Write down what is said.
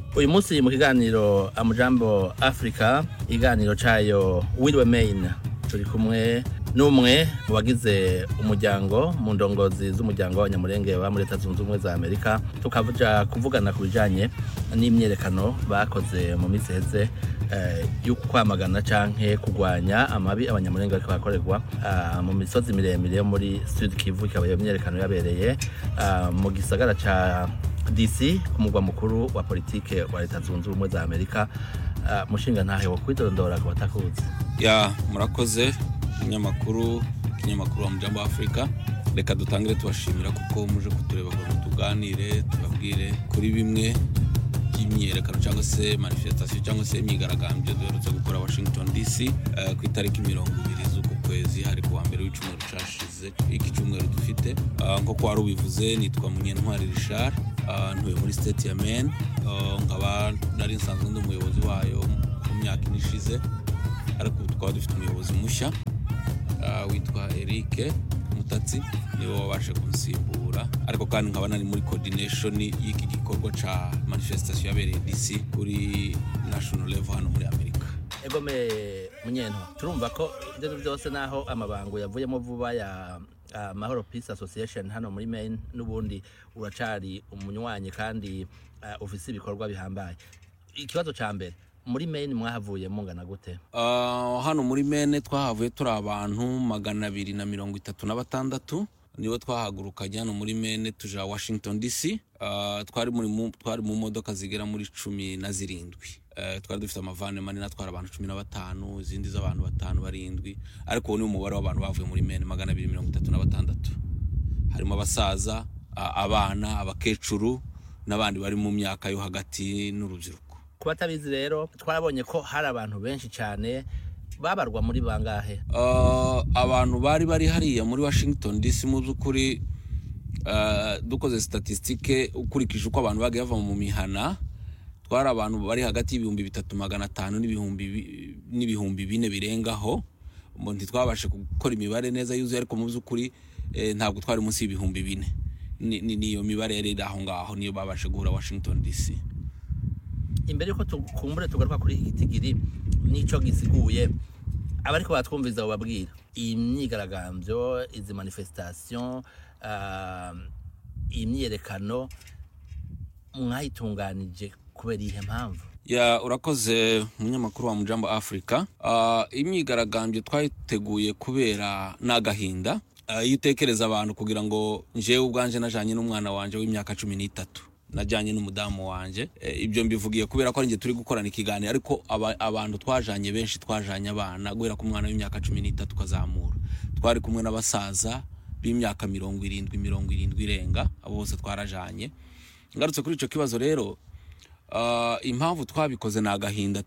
uyu munsi mu kiganiro amujambo africa ikiganiro cayo wiriwe main turi kumwe n'umwe mu bagize umuryango mu ndongozi z'umuryango w'abanyamurenge ba muri leta zunze ubumwe za amerika tukaja kuvugana ku bijanye n'imyerekano bakoze mu minsi iheze eh, yo kwamagana canke kurwanya amabi abanyamurenge bariko barakorerwa ah, mu misozi miremire yo muri sud kivu ikaba iyo myerekano yabereye ah, mu gisagara ca dc ku mugwa mukuru wa politike wa leta zunze ubumwe za amerika Ah, mushinga ntahe wo kwidondora ku batakuzi ya murakoze ikinyamakuru ikinyamakuru wa mujambo wa afurika reka dutangire tubashimira kuko muje kutureba ngo tuganire tubabwire kuri bimwe by'imyiyerekano cyangwa se manifestation cyangwa se imyigaragambyo duherutse gukora washington dc eh, ku itariki mirongo ibiri z'uku kwezi hari ku wa mbere w'icyumweru cyashize iki cyumweru dufite Ah, nk'uko wari ubivuze nitwa munyentwari richard Ah, ntuye muri state ya maine Ah, nkaba nari nsanzwe ndi umuyobozi wayo mu myaka ine ishize ariko ubu tukaba dufite umuyobozi mushya ah, witwa Eric Mutatsi niwe wabashe kunsimbura ariko kandi nkaba nari muri coordination y'iki gikorwa ca manifestation yabereye DC kuri national level hano muri Amerika egome munyento turumva ko ibyo byose naho amabango yavuyemo vuba ya ah, mahoro peace association hano muri maine n'ubundi uracari umunywanyi kandi ah, ufise ibikorwa bihambaye ikibazo ca mbere muri maine mwahavuye mungana gute Ah, hano muri mene twahavuye turi abantu magana abiri na mirongo itatu na batandatu nibo twahagurukanye hano muri mene tuja washington dc Ah, twari muri mu- twari mu modoka zigera muri cumi na zirindwi Eh, twari dufite amavane manini atwara abantu cumi na batanu izindi z'abantu batanu barindwi ariko uwo ni umubare w'abantu bavuye muri mene magana abiri mirongo itatu na batandatu harimo abasaza a- abana abakecuru n'abandi bari mu myaka yo hagati n'urubyiruko ku batabizi rero twarabonye ko hari abantu benshi cyane babarwa muri bangahe Uh, abantu bari bari hariya muri washington dc mu by'ukuri uh, dukoze statisitike ukurikije uko abantu bagiye bava mu mihana twari abantu bari hagati y'ibihumbi bitatu magana atanu n'ibihumbi bi- n'ibihumbi bine birengaho Mu- ntitwabashe gukora imibare neza yuzuye ariko mu by'ukuri eh, ntabwo twari munsi y'ibihumbi bine Ni- ni- niyo mibare yari iri aho ngaho niyo babashe guhura washington dc imbere yuko tukumbure tugaruka kuri iki gitigiri n'ico gisiguye abariko batwumviza bababwira iyi myigaragambyo izi manifestation ah, iyi myiyerekano mwayitunganije kubera iyihe mpamvu ya urakoze umunyamakuru wa mujambo africa uh, imyigaragambyo twayiteguye kubera n'agahinda uh, iyo utekereza abantu kugira ngo njewe ubwanje najanye n'umwana wanje w'imyaka cumi n'itatu najanye n'umudamu wanje e, ibyo mbivugiye kubera ko ari njye turi gukorana ikiganiro ariko aba, abantu twajanye benshi twajanye abana guhera ku mwana w'imyaka cumi n'itatu ukazamura twari kumwe n'abasaza b'imyaka mirongo irindwi mirongo irindwi irenga abo bose twarajanye ngarutse kuri ico kibazo rero Uh, impamvu twabikoze ni agahinda